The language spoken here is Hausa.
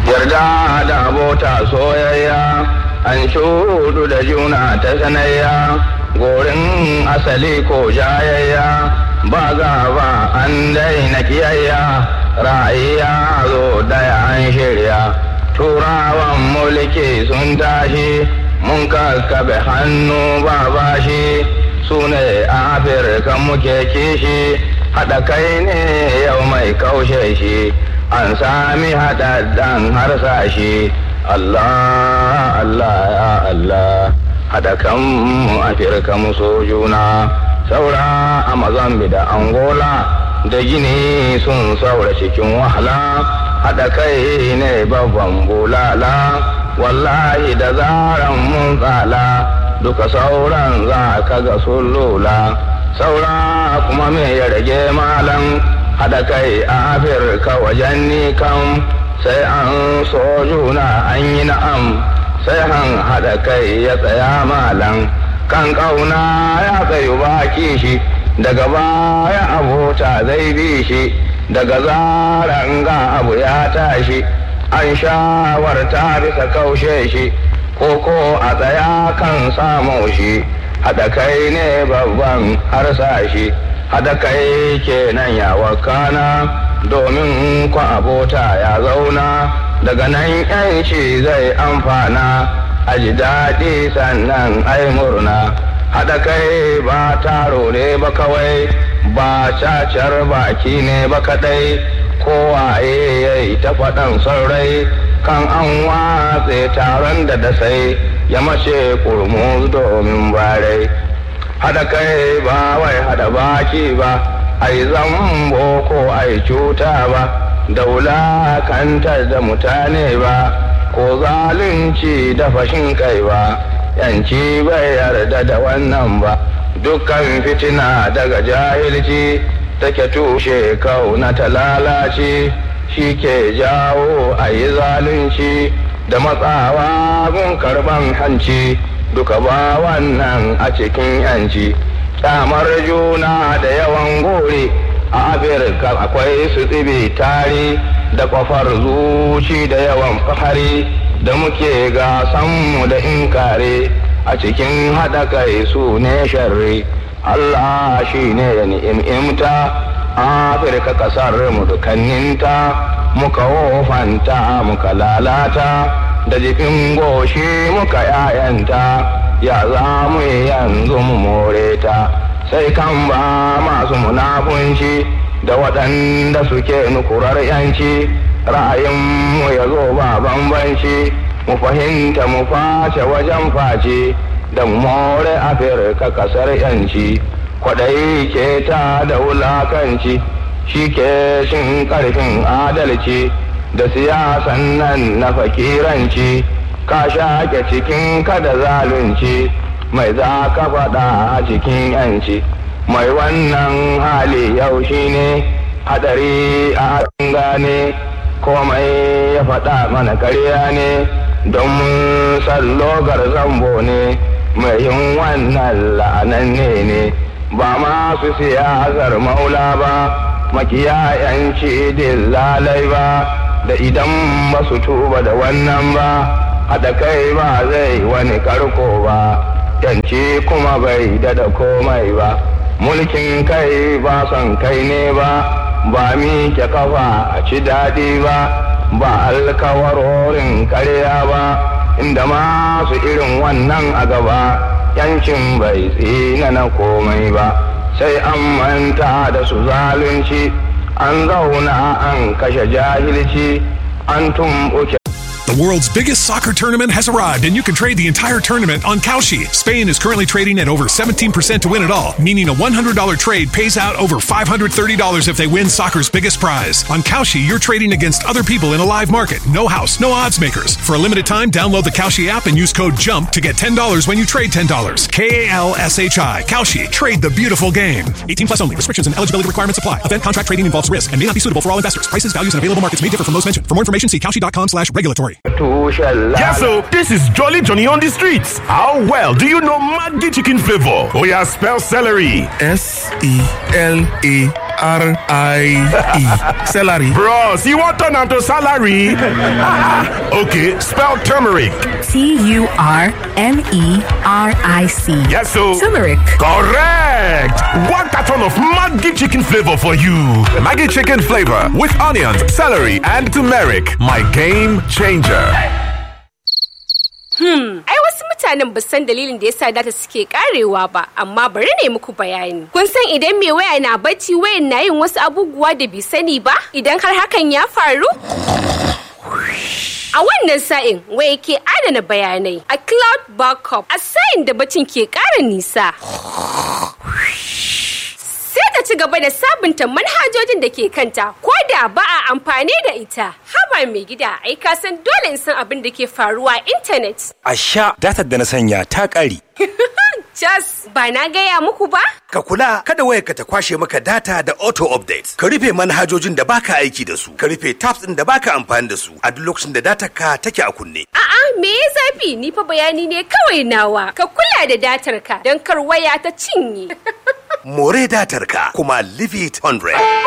yarda da abota soyayya an shudu da juna ta sanayya gorin asali ko jayayya ba gaba an daina kiyayya ra'ayya zo daya an shirya turawan mulki sun tashi mun kakkabe hannu ba bashi su ne afirka muke kishi haɗa kai ne yau mai kaushe shi an sami haɗaɗɗen harsashi Allah Allah ya Allah haɗa kanmu afirka mu so juna saura a mazambi da angola da gini sun saura cikin wahala haɗa kai ne babban bulala wallahi da zaran mun tsala duka sauran za ka ga sun lula saura kuma me ya rage malam haɗa kai a afirka wajen ni kam sai an so juna an yi na'am sai han haɗa kai ya tsaya malam kan ƙauna ya tsayu baki shi daga baya abota zai bi shi daga zaran ga abu ya tashi an shawarta bisa kaushe shi ko a tsaya kan samu shi haɗa kai ne babban harsashi haɗa kai kenan ya wakana domin kwa abota ya zauna daga nan yanci zai amfana a ji daɗi sannan ai murna haɗa kai ba taro ne ba kawai ba cacar baki ne ba kaɗai kowaye ya yi ta faɗan saurayi kan an watse taron da dasai ya mace kurmus domin barai haɗa kai ba wai haɗa baki ba ai zambo ko ai cuta ba da wulakantar da mutane ba ko zalunci da fashin kai ba yanci bai yarda da wannan ba dukkan fitina daga jahilci take tushe kauna ta lalace shi ke jawo a yi zalunci da matsawa gun karban hanci duka ba wannan a cikin yanci kyamar juna da yawan gore a afirka akwai su tsibi tari da kwafar zuci da yawan fahari da muke gasanmu da inkare a cikin haɗa kai su ne sharri allah shi ne ya ni'imta afirka ƙasar mu dukanninta muka wofanta muka lalata da jikin goshi muka yayanta ya za mu yanzu mu more ta sai kan ba masu munafunci da waɗanda suke nukurar yanci ra'ayinmu ya zo ba bambanci mu fahimta mu face wajen face da more afirka ƙasar yanci kwaɗayi ke ta da wulakanci shi ke shin ƙarfin adalci da siyasan nan na fakiranci ka shaƙe cikin kada zalunci mai za ka faɗa a cikin yanci mai wannan hali yau shi ne hadari a gane komai ya faɗa mana karya ne don mun sallogar zambo ne mai yin wannan la'ananne ne ba masu siyasar maula ba makiyayanci lalai ba da idan ba su tuba da wannan ba haɗa kai ba zai wani karko ba yanci kuma bai dada komai ba mulkin kai ba son kai ne ba ba miƙe kafa a ci daɗi ba ba alkawarorin karya ba inda masu irin wannan a gaba yancin bai tsina na komai ba sai an manta da su zalunci an zauna an kashe jahilci an tumɓuke The world's biggest soccer tournament has arrived, and you can trade the entire tournament on Kalshi. Spain is currently trading at over 17% to win it all, meaning a $100 trade pays out over $530 if they win soccer's biggest prize. On Kalshi, you're trading against other people in a live market. No house, no odds makers. For a limited time, download the Kalshi app and use code JUMP to get $10 when you trade $10. K A L S H I. Kalshi. Trade the beautiful game. 18 plus only. Restrictions and eligibility requirements apply. Event contract trading involves risk and may not be suitable for all investors. Prices, values, and available markets may differ from those mentioned. For more information, see Kalshi.com slash regulatory. tushen Yes, so this is Jolly Johnny on the streets. How well do you know Maggi chicken flavor? Oh yeah, spell celery. S E L A S-E-L-A-R-R-I-E. Celery. Bros, you want turn am to salary? okay, spell turmeric. T U R M E R I C. Yes, so. Turmeric. Correct! One carton of Maggi chicken flavor for you. Maggie chicken flavor with onions, celery, and turmeric. My game changer. Ai wasu mutanen ba san dalilin da yasa data suke karewa ba, amma bari ne muku bayani. Kun san idan mai waya na bacci wayan na yin wasu abubuwa da bai sani ba? Idan har hakan ya faru? A wannan sa'in waya ke adana bayanai a cloud backup a sa'in da bacin ke ƙara nisa. Sai ta ci gaba da sabunta manhajojin da ke kanta ko da ba a amfani da ita. Haba mai gida ai ka san dole in san abin da ke faruwa a intanet. A sha datar da na sanya ta ƙare. Jas ba na gaya muku ba? Ka kula kada wayarka ta kwashe maka data da auto update. Ka rufe manhajojin da baka aiki da su. Ka rufe tabs ɗin da baka amfani da su a duk lokacin da datar ka take a kunne. A'a me ya zafi ni fa bayani ne kawai nawa. Ka kula da datar ka don kar waya ta cinye. More datar ka kuma leave it 100.